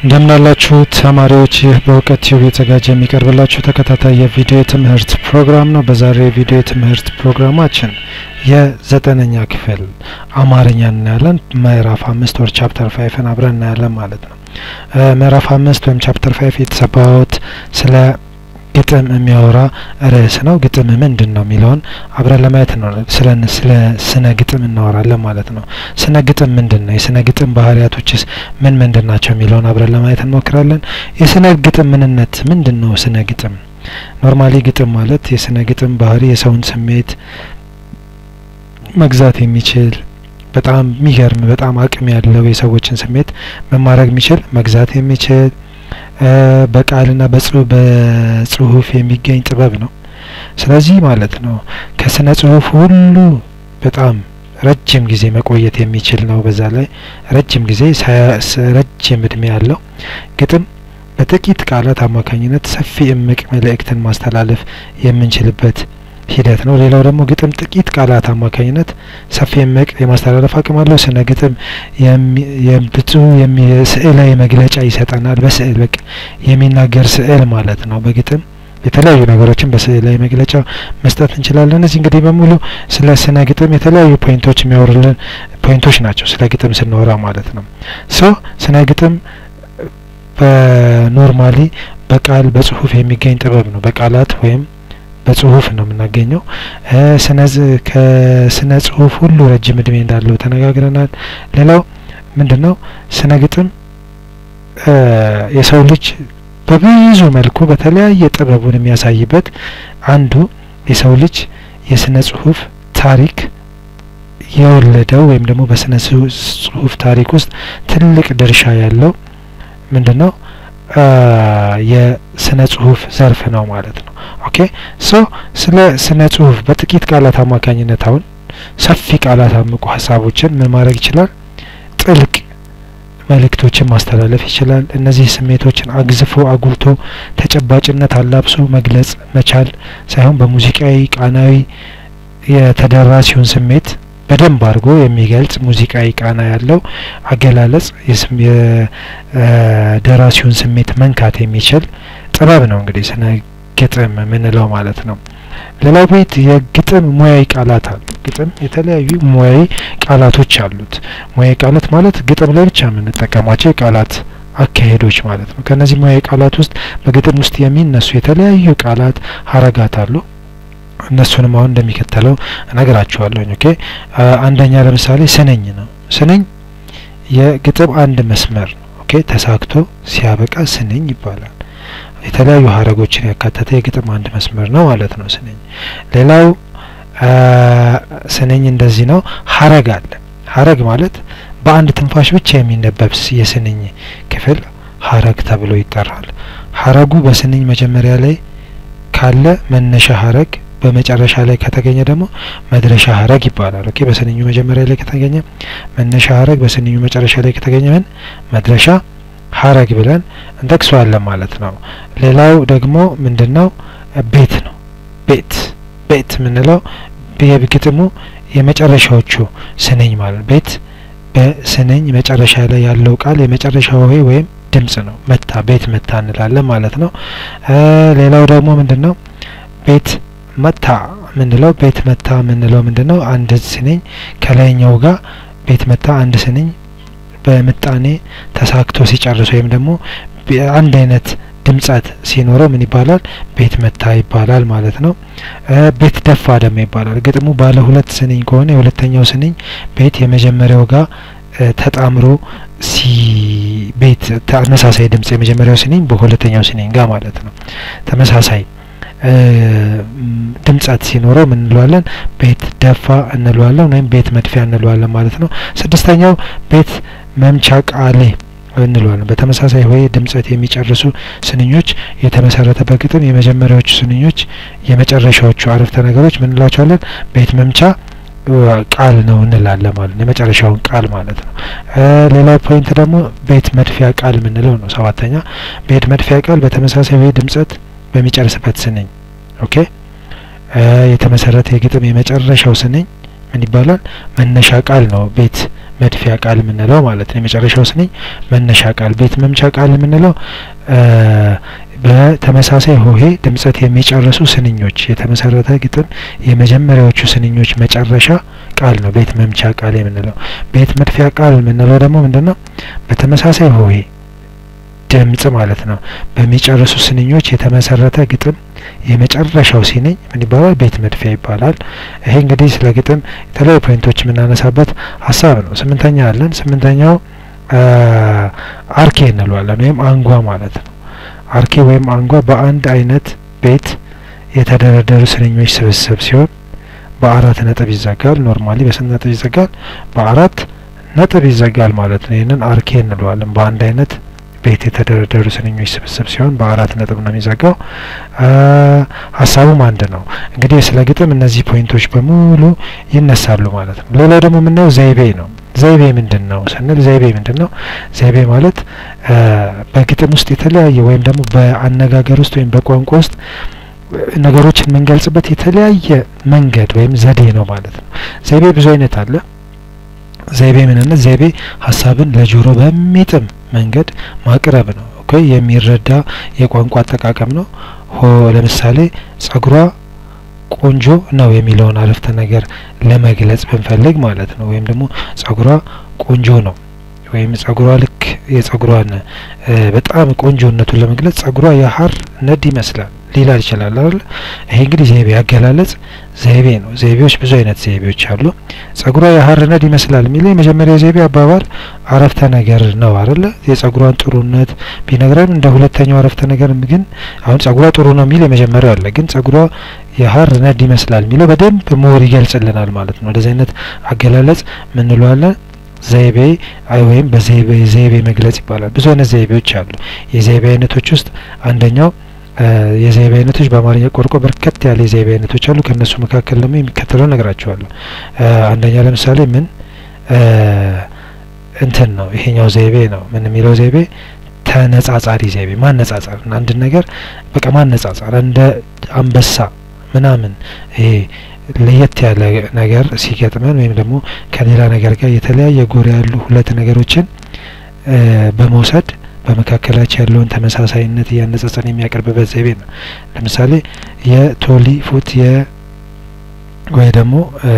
እንደምናላችሁ ተማሪዎች፣ ይህ በእውቀት ቲዩብ የተዘጋጀ የሚቀርብላችሁ ተከታታይ የቪዲዮ ትምህርት ፕሮግራም ነው። በዛሬው የቪዲዮ ትምህርት ፕሮግራማችን የዘጠነኛ ክፍል አማርኛ እናያለን። ምዕራፍ አምስት ወር ቻፕተር ፋይፍን አብረን እናያለን ማለት ነው። ምዕራፍ አምስት ወይም ቻፕተር ፋይፍ የተሰባውት ስለ ግጥም የሚያወራ ርዕስ ነው። ግጥም ምንድን ነው የሚለውን አብረን ለማየት ነው። ስለ ስለ ስነ ግጥም እናወራለን ማለት ነው። ስነ ግጥም ምንድን ነው? የስነ ግጥም ባህሪያቶችስ ምን ምንድን ናቸው የሚለውን አብረን ለማየት እንሞክራለን። የስነ ግጥም ምንነት ምንድን ነው? ስነ ግጥም ኖርማሊ ግጥም ማለት የስነ ግጥም ባህሪ የሰውን ስሜት መግዛት የሚችል በጣም የሚገርም በጣም አቅም ያለው የሰዎችን ስሜት መማረግ የሚችል መግዛት የሚችል በቃልና በጽሁፍ የሚገኝ ጥበብ ነው። ስለዚህ ማለት ነው ከስነ ጽሁፍ ሁሉ በጣም ረጅም ጊዜ መቆየት የሚችል ነው። በዛ ላይ ረጅም ጊዜ ረጅም እድሜ ያለው ግጥም በጥቂት ቃላት አማካኝነት ሰፊ እምቅ መልእክትን ማስተላለፍ የምንችልበት ሂደት ነው። ሌላው ደግሞ ግጥም ጥቂት ቃላት አማካኝነት ሰፊ እምቅ የማስተላለፍ አቅም አለው። ስነ ግጥም ብዙ ስዕላዊ መግለጫ ይሰጠናል። በስዕል በቃ የሚናገር ስዕል ማለት ነው። በግጥም የተለያዩ ነገሮችን በስዕላዊ መግለጫ መስጠት እንችላለን። እነዚህ እንግዲህ በሙሉ ስለ ስነ ግጥም የተለያዩ ፖይንቶች የሚያወሩልን ፖይንቶች ናቸው። ስለ ግጥም ስናወራ ማለት ነው። ሶ ስነ ግጥም በኖርማሊ በቃል በጽሁፍ የሚገኝ ጥበብ ነው። በቃላት ወይም በጽሁፍ ነው የምናገኘው። ከስነ ጽሁፍ ሁሉ ረጅም እድሜ እንዳለው ተነጋግረናል። ሌላው ምንድን ነው ስነ ግጥም የሰው ልጅ በብዙ መልኩ በተለያየ ጥበቡን የሚያሳይበት አንዱ የሰው ልጅ የስነ ጽሁፍ ታሪክ የወለደው ወይም ደግሞ በስነ ጽሁፍ ታሪክ ውስጥ ትልቅ ድርሻ ያለው ምንድን ነው የስነ ጽሁፍ ዘርፍ ነው ማለት ነው። ኦኬ ሶ ስለ ስነ ጽሁፍ በጥቂት ቃላት አማካኝነት አሁን ሰፊ ቃላት አምቁ ሀሳቦችን ምን ማድረግ ይችላል? ጥልቅ መልእክቶችን ማስተላለፍ ይችላል። እነዚህ ስሜቶችን አግዝፎ አጉልቶ ተጨባጭነት አላብሶ መግለጽ መቻል ሳይሆን በሙዚቃዊ ቃናዊ የተደራሲውን ስሜት በደንብ አድርጎ የሚገልጽ ሙዚቃዊ ቃና ያለው አገላለጽ የደራሲውን ስሜት መንካት የሚችል ጥበብ ነው እንግዲህ ስነ ግጥም የምንለው ማለት ነው። ሌላው ቤት የግጥም ሙያዊ ቃላት አሉ። ግጥም የተለያዩ ሙያዊ ቃላቶች አሉት። ሙያዊ ቃላት ማለት ግጥም ላይ ብቻ የምንጠቀማቸው የቃላት አካሄዶች ማለት ነው። ከነዚህ ሙያዊ ቃላት ውስጥ በግጥም ውስጥ የሚነሱ የተለያዩ ቃላት ሀረጋት አሉ። እነሱንም አሁን እንደሚከተለው እነግራችኋለሁ። ኦኬ አንደኛ ለምሳሌ ስንኝ ነው። ስንኝ የግጥም አንድ መስመር ነው። ኦኬ ተሳክቶ ሲያበቃ ስንኝ ይባላል። የተለያዩ ሀረጎችን ያካተተ የግጥም አንድ መስመር ነው ማለት ነው ስንኝ። ሌላው ስንኝ እንደዚህ ነው። ሀረግ አለ። ሀረግ ማለት በአንድ ትንፋሽ ብቻ የሚነበብ የስንኝ ክፍል ሀረግ ተብሎ ይጠራል። ሀረጉ በስንኝ መጀመሪያ ላይ ካለ መነሻ ሀረግ በመጨረሻ ላይ ከተገኘ ደግሞ መድረሻ ሀረግ ይባላል። ኦኬ በስንኙ መጀመሪያ ላይ ከተገኘ መነሻ ሀረግ፣ በስንኙ መጨረሻ ላይ ከተገኘ ምን መድረሻ ሀረግ ብለን እንጠቅሰዋለን ማለት ነው። ሌላው ደግሞ ምንድነው? ቤት ነው። ቤት ቤት የምንለው የግጥሙ የመጨረሻዎቹ ስንኝ ማለት ቤት በስንኝ መጨረሻ ላይ ያለው ቃል የመጨረሻው ሆሄ ወይም ድምጽ ነው። መታ ቤት መታ እንላለን ማለት ነው። ሌላው ደግሞ ምንድነው? ቤት መታ የምንለው ቤት መታ የምንለው ምንድነው? አንድ ስንኝ ከላይኛው ጋር ቤት መታ አንድ ስንኝ በምጣኔ ተሳክቶ ሲጨርስ ወይም ደግሞ አንድ አይነት ድምጸት ሲኖረው ምን ይባላል? ቤት መታ ይባላል ማለት ነው። ቤት ደፋ ደግሞ ይባላል። ግጥሙ ባለ ሁለት ስንኝ ከሆነ የሁለተኛው ስንኝ ቤት የመጀመሪያው ጋር ተጣምሮ ሲ ቤት ተመሳሳይ ድምጽ የመጀመሪያው ስንኝ በሁለተኛው ስንኝ ጋር ማለት ነው ተመሳሳይ ድምጸት ሲኖረው ምን እንለዋለን? ቤት ደፋ እንለዋለን ወይም ቤት መድፊያ እንለዋለን ማለት ነው። ስድስተኛው ቤት መምቻ ቃሌ እንለዋለን። በተመሳሳይ ሆሄ ድምጸት የሚጨርሱ ስንኞች የተመሰረተበት ግጥም የመጀመሪያዎቹ ስንኞች የመጨረሻዎቹ አረፍተ ነገሮች ምን እንላቸዋለን? ቤት መምቻ ቃል ነው እንላለን ማለት ነው። የመጨረሻውን ቃል ማለት ነው። ሌላው ፖይንት ደግሞ ቤት መድፊያ ቃል የምንለው ነው። ሰባተኛ ቤት መድፊያ ቃል በተመሳሳይ ሆሄ ድምጸት በሚጨርስበት ስንኝ ኦኬ የተመሰረተ የግጥም የመጨረሻው ስንኝ ምን ይባላል? መነሻ ቃል ነው ቤት መድፊያ ቃል የምንለው ማለት ነው። የመጨረሻው ስንኝ መነሻ ቃል፣ ቤት መምቻ ቃል የምንለው በተመሳሳይ ሆሄ ድምጸት የሚጨርሱ ስንኞች የተመሰረተ ግጥም የመጀመሪያዎቹ ስንኞች መጨረሻ ቃል ነው ቤት መምቻ ቃል የምንለው። ቤት መድፊያ ቃል የምንለው ደግሞ ምንድን ነው? በተመሳሳይ ሆሄ ድምጽ ማለት ነው በሚጨርሱ ስንኞች የተመሰረተ ግጥም የመጨረሻው ሲነኝ ምን ይባላል? ቤት መድፊያ ይባላል። ይሄ እንግዲህ ስለ ግጥም የተለያዩ ፖይንቶች የምናነሳበት ሀሳብ ነው። ስምንተኛ አለን። ስምንተኛው አርኬ እንለዋለን ወይም አንጓ ማለት ነው። አርኬ ወይም አንጓ በአንድ አይነት ቤት የተደረደሩ ስንኞች ስብስብ ሲሆን በአራት ነጥብ ይዘጋል። ኖርማሊ በስንት ነጥብ ይዘጋል? በአራት ነጥብ ይዘጋል ማለት ነው። ይህንን አርኬ እንለዋለን። በአንድ አይነት ቤት የተደረደሩ ስንኞች ስብስብ ሲሆን በአራት ነጥብ ነው የሚዘጋው። ሀሳቡም አንድ ነው። እንግዲህ ስለ ግጥም እነዚህ ፖይንቶች በሙሉ ይነሳሉ ማለት ነው። ሌላው ደግሞ የምናየው ዘይቤ ነው። ዘይቤ ምንድን ነው ስንል ዘይቤ ምንድን ነው? ዘይቤ ማለት በግጥም ውስጥ የተለያየ ወይም ደግሞ በአነጋገር ውስጥ ወይም በቋንቋ ውስጥ ነገሮችን የምንገልጽበት የተለያየ መንገድ ወይም ዘዴ ነው ማለት ነው። ዘይቤ ብዙ አይነት አለ። ዘይቤ ምንነት? ዘይቤ ሀሳብን ለጆሮ በሚጥም መንገድ ማቅረብ ነው። ኦኬ የሚረዳ የቋንቋ አጠቃቀም ነው። ሆ ለምሳሌ ጸጉሯ ቆንጆ ነው የሚለውን አረፍተ ነገር ለመግለጽ ብንፈልግ ማለት ነው። ወይም ደግሞ ጸጉሯ ቆንጆ ነው ወይም ጸጉሯ ልክ የጸጉሯን በጣም ቆንጆነቱን ለመግለጽ ጸጉሯ የሀር ነድ ይመስላል ሊላል ይችላል አይደል? ይሄ እንግዲህ ዘይቤ አገላለጽ ዘይቤ ነው። ዘይቤዎች ብዙ አይነት ዘይቤዎች አሉ። ጸጉሯ የሀር ነድ ይመስላል የሚለው የመጀመሪያ ዘይቤ አባባል አረፍተ ነገር ነው አይደለ? የጸጉሯን ጥሩነት ቢነግረን እንደ ሁለተኛው አረፍተ ነገር ግን አሁን ጸጉሯ ጥሩ ነው የሚል የመጀመሪያው አለ። ግን ጸጉሯ የሀር ነድ ይመስላል የሚለው በደንብ ሞር ይገልጽልናል ማለት ነው። እንደዚህ አይነት አገላለጽ ምን እንለዋለን? ዘይቤ ወይም በዘይቤ ዘይቤ መግለጽ ይባላል። ብዙ አይነት ዘይቤዎች አሉ። የዘይቤ አይነቶች ውስጥ አንደኛው የዘይቤ አይነቶች በአማርኛ ቋንቋ በርከት ያለ የዘይቤ አይነቶች አሉ። ከእነሱ መካከል ደግሞ የሚከተለው ነግራቸዋለሁ። አንደኛ ለምሳሌ ምን እንትን ነው ይሄኛው ዘይቤ ነው። ምን የሚለው ዘይቤ ተነጻጻሪ ዘይቤ ማነጻጸር፣ አንድን ነገር በቃ ማነጻጸር እንደ አንበሳ ምናምን ይሄ ለየት ያለ ነገር ሲገጥመን ወይም ደግሞ ከሌላ ነገር ጋር የተለያየ ጎራ ያሉ ሁለት ነገሮችን በመውሰድ በመካከላቸው ያለውን ተመሳሳይነት እያነጻጸን የሚያቀርብበት ዘይቤ ነው። ለምሳሌ የቶሊ ፉት የ ወይ ደግሞ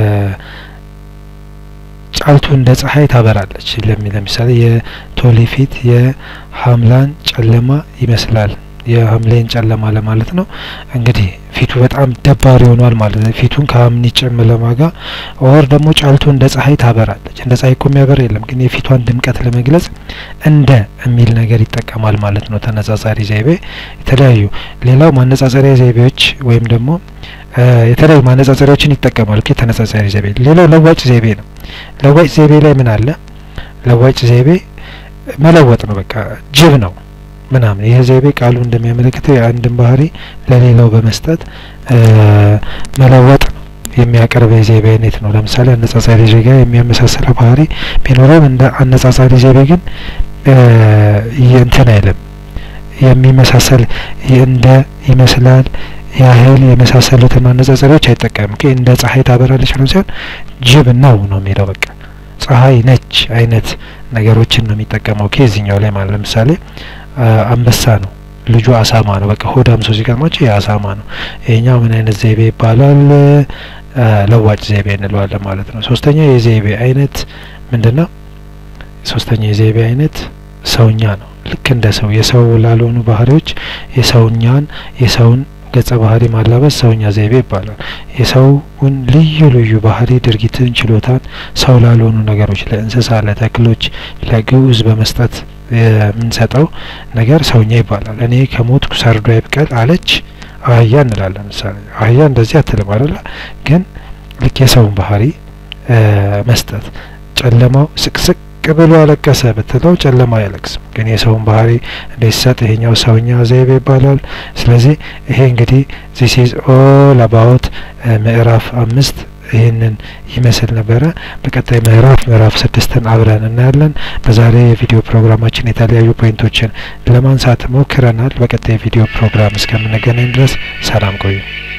ጫልቱ እንደ ፀሐይ ታበራለች ለሚ ለምሳሌ የቶሊ ፊት የሀምላን ጨለማ ይመስላል የሀምሌን ጨለማ ለማለት ነው። እንግዲህ ፊቱ በጣም ደባሪ ሆኗል ማለት ነው። ፊቱን ከሀምኒ ጨለማ ጋር ኦር ደግሞ ጫልቱ እንደ ፀሐይ ታበራለች። እንደ ፀሐይ እኮ የሚያበር የለም፣ ግን የፊቷን ድምቀት ለመግለጽ እንደ የሚል ነገር ይጠቀማል ማለት ነው። ተነጻጻሪ ዘይቤ የተለያዩ ሌላው ማነጻጸሪያ ዘይቤዎች ወይም ደግሞ የተለያዩ ማነጻጸሪያዎችን ይጠቀማል። ኦኬ ተነጻጻሪ ዘይቤ። ሌላው ለዋጭ ዘይቤ ነው። ለዋጭ ዘይቤ ላይ ምን አለ? ለዋጭ ዘይቤ መለወጥ ነው። በቃ ጅብ ነው ምናምን ይህ ዘይቤ ቃሉ እንደሚያመለክተው የአንድን ባህሪ ለሌላው በመስጠት መለወጥ የሚያቀርብ የዘይቤ አይነት ነው። ለምሳሌ አነጻጻሪ ዜጋ የሚያመሳስለው ባህሪ ቢኖረውም እንደ አነጻጻሪ ዘይቤ ግን እንትን አይልም። የሚመሳሰል እንደ ይመስላል ያህል የመሳሰሉትን ማነጻጸሪያዎች አይጠቀምም። እንደ ፀሐይ ታበራለች ብሎ ሲሆን ጅብ ነው ነው የሚለው በቃ ፀሐይ ነች አይነት ነገሮችን ነው የሚጠቀመው ከዚህኛው ላይ ማለት ለምሳሌ አንበሳ ነው፣ ልጁ አሳማ ነው። በቃ ሆዳም ሰው ሲገርማቸው የአሳማ ነው። ይሄኛው ምን አይነት ዘይቤ ይባላል? ለዋጭ ዘይቤ እንለዋለን ማለት ነው። ሶስተኛ የዘይቤ አይነት ምንድን ነው? ሶስተኛ የዘይቤ አይነት ሰውኛ ነው። ልክ እንደ ሰው የሰው ላልሆኑ ባህሪዎች የሰውኛን የሰውን ገጸ ባህሪ ማላበስ ሰውኛ ዘይቤ ይባላል። የሰውን ልዩ ልዩ ባህሪ፣ ድርጊትን፣ ችሎታን ሰው ላልሆኑ ነገሮች ለእንስሳ፣ ለተክሎች፣ ለግዑዝ በመስጠት የምንሰጠው ነገር ሰውኛ ይባላል። እኔ ከሞትኩ ሰርዶ ይብቀል አለች አህያ እንላለን። ምሳሌ አህያ እንደዚህ አትልም አይደለ? ግን ልክ የሰውን ባህሪ መስጠት ጨለማው ስቅስቅ ብሎ አለቀሰ ብትለው ጨለማ አያለቅስም። ግን የሰውን ባህሪ እንዲሰጥ ይሄኛው ሰውኛ ዘይቤ ይባላል። ስለዚህ ይሄ እንግዲህ ዚስ ኢዝ ኦል አባውት ምዕራፍ አምስት ይህንን ይመስል ነበረ። በቀጣይ ምዕራፍ ምዕራፍ ስድስትን አብረን እናያለን። በዛሬ የቪዲዮ ፕሮግራማችን የተለያዩ ፖይንቶችን ለማንሳት ሞክረናል። በቀጣይ የቪዲዮ ፕሮግራም እስከምንገናኝ ድረስ ሰላም ቆዩ።